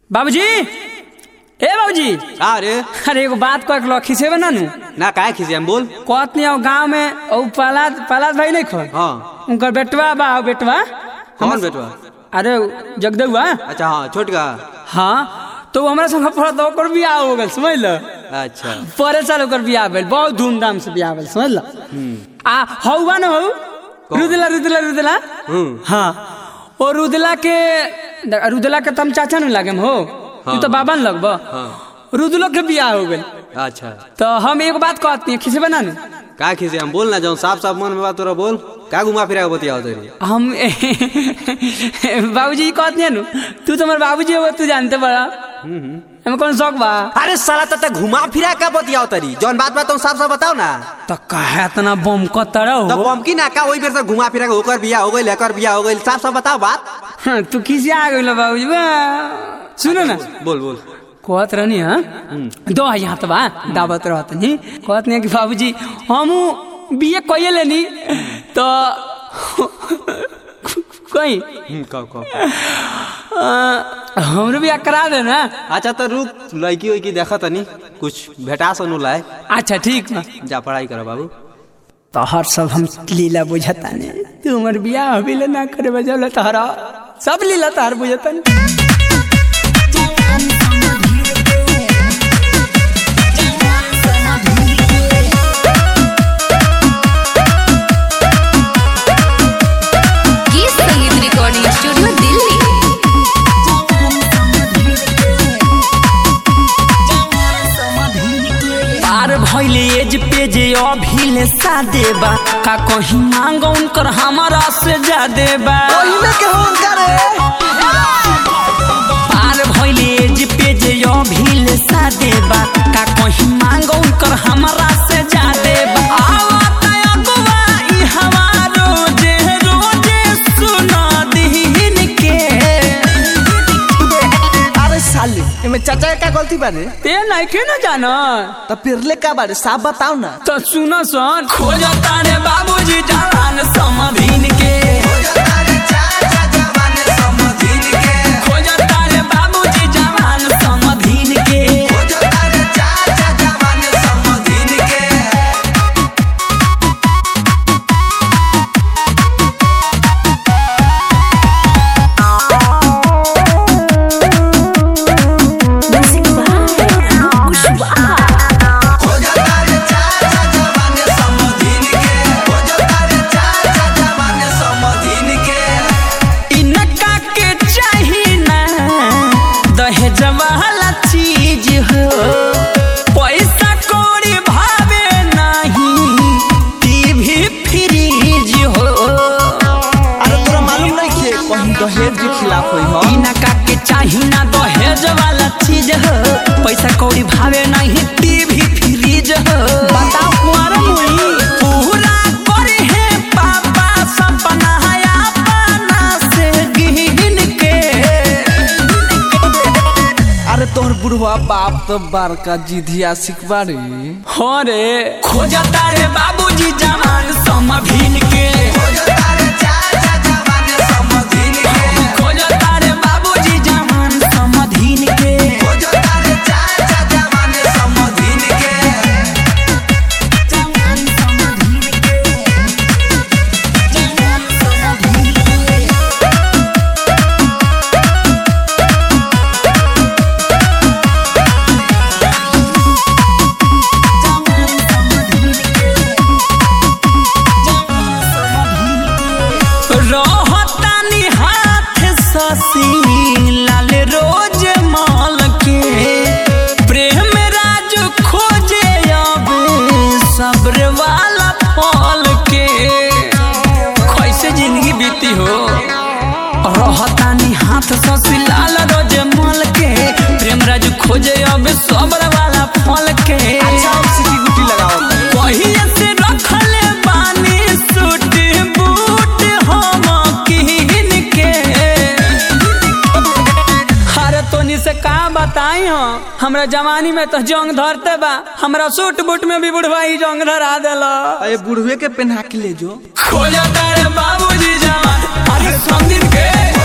बाबूजी ए बाबूजी का रे अरे एगो बात कह के लखी से बना नु ना काहे खिसियाम बोल कहत नहीं गांव में ओ पलाद पलाद भाई नहीं खो हाँ उनकर बेटवा बा ओ बेटवा कौन बेटवा अरे जगदुआ अच्छा हाँ छोटका हाँ तो वो हमरा संग पढ़त ओकर बियाह हो गेल समझ ल अच्छा परे साल ओकर बियाह भेल बहुत धूमधाम से बियाह भेल समझ ल आ हौवा न हौ रुदला रुदला रुदला हम्म हाँ ओ रुदला के रुदला के तम चाचा न लागे हो तू तो बाबा न लगब हाँ रुदलो के बियाह हो गेल अच्छा तो हम एक बात कहती हैं खिसे बना न का खिसियाम बोल ना जाऊँ साफ साफ मन में बात तोरा बोल का घुमा फिरा के बतियाओ तेरी हम बाबूजी कहती हैं नु तू तो हमारे बाबूजी हो तू जानते बड़ा हमें कौन शौक बा अरे साला तब घुमा फिरा के बतियाओ तरी जौन बात बात तुम साफ साफ बताओ ना तो कहे इतना बम कतर तब हो बमकी ना का वही बेर से घुमा फिरा के होकर बिया हो गई एकर बिया हो गई साफ साफ बताओ बात हाँ, तू किसे आ गई बाबूजी बा सुनो ना बोल बोल कहत रहनी हाँ दो यहाँ तो बा दावत रहत नहीं कहत नहीं कि बाबूजी हम बीए कइए लेनी तो कहीं हम्म, कहो कहो अ, हमरो भी करा दे ना अच्छा तो रुक लड़की उड़की देखा तनी कुछ भेटा सनु लाए अच्छा ठीक बा जा पढ़ाई करो बाबू तोहर सब हम लीला बुझता ने तू हमर बियाह अभी ले ना करे बजल तोहरा सब लीला तोहर बुझता ने गीत संगीत रिकॉर्डिंग स्टूडियो दिल्ली पार भइले एज पे जे अभी ले सादे बा का कहीं मांगो उनकर हमारा से जादे बा पार भइले एज पे जे अभी ले सादे बा का कहीं मांगो उनकर हमारा से जादे बा आवता अगवा ई हमारो जे रोजे सुना दीन के अरे साले एमे चाचा का गलती बारे ते नहीं के ना जाना तो पिरले का बारे साफ बताओ ना तो सुनो सन खोजता रे बाबूजी जवान समधीन के खोजता रे बाबूजी जवान समधीन के इनका के चाही ना दहेज वाला चीज हो पैसा कौड़ी भावे नहीं टीवी फ्रीज हो अरे तोरा मालूम नहीं खे कहीं दहेज के खिलाफ होई हो इनका के चाही ना दहेज वाला चीज हो पैसा कौड़ी भावे नहीं टीवी फ्रीज हो बताओ कुआर मुई पूरा करे है पापा सपना है अपना से गिन के अरे तोहर बुढ़वा बाप तो बड़का जिधिया सिखबा रे हो रे खोजता रे बाबूजी जवान समभिन के खोजता रे बाबूजी जवान समधिन के रहतानी हाथ ससी लाल रोज माल के प्रेम राज खोजे अब सब्र वाला फल के कैसे जिंदगी बीती हो रहतानी हाथ ससी लाल रोज माल के प्रेम राज खोजे अब सब्र वाला फल के अच्छा अब सिटी गुटी लगाओ पहिए से रखले बानी सूट बूट हम किन के अरे तोनी से का बताई हो हमरा जवानी में तो जंग धरते बा हमरा सूट बूट में भी बुढ़वा ही जंग धरा देला अरे बुढ़वे के पहना के ले जो खोजता रे बाबूजी जवान अरे संदिन के